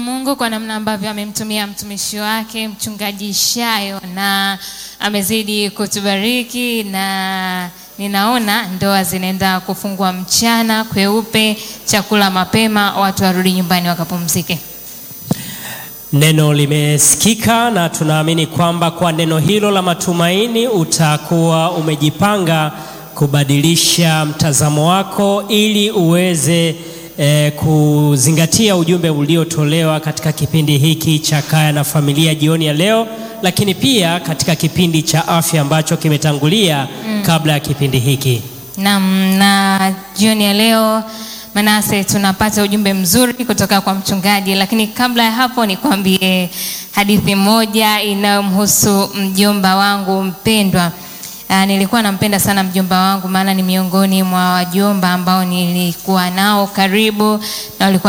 Mungu kwa namna ambavyo amemtumia mtumishi wake mchungaji Shayo na amezidi kutubariki na ninaona ndoa zinaenda kufungwa mchana kweupe, chakula mapema, watu warudi nyumbani wakapumzike. Neno limesikika na tunaamini kwamba kwa neno hilo la matumaini utakuwa umejipanga kubadilisha mtazamo wako ili uweze eh, kuzingatia ujumbe uliotolewa katika kipindi hiki cha Kaya na Familia jioni ya leo, lakini pia katika kipindi cha afya ambacho kimetangulia kabla ya kipindi hiki. Naam, na jioni ya leo Manase, tunapata ujumbe mzuri kutoka kwa mchungaji, lakini kabla ya hapo nikwambie hadithi moja inayomhusu mjomba wangu mpendwa. Aa, nilikuwa nampenda sana mjomba wangu, maana ni miongoni mwa wajomba ambao nilikuwa nao karibu na walikuwa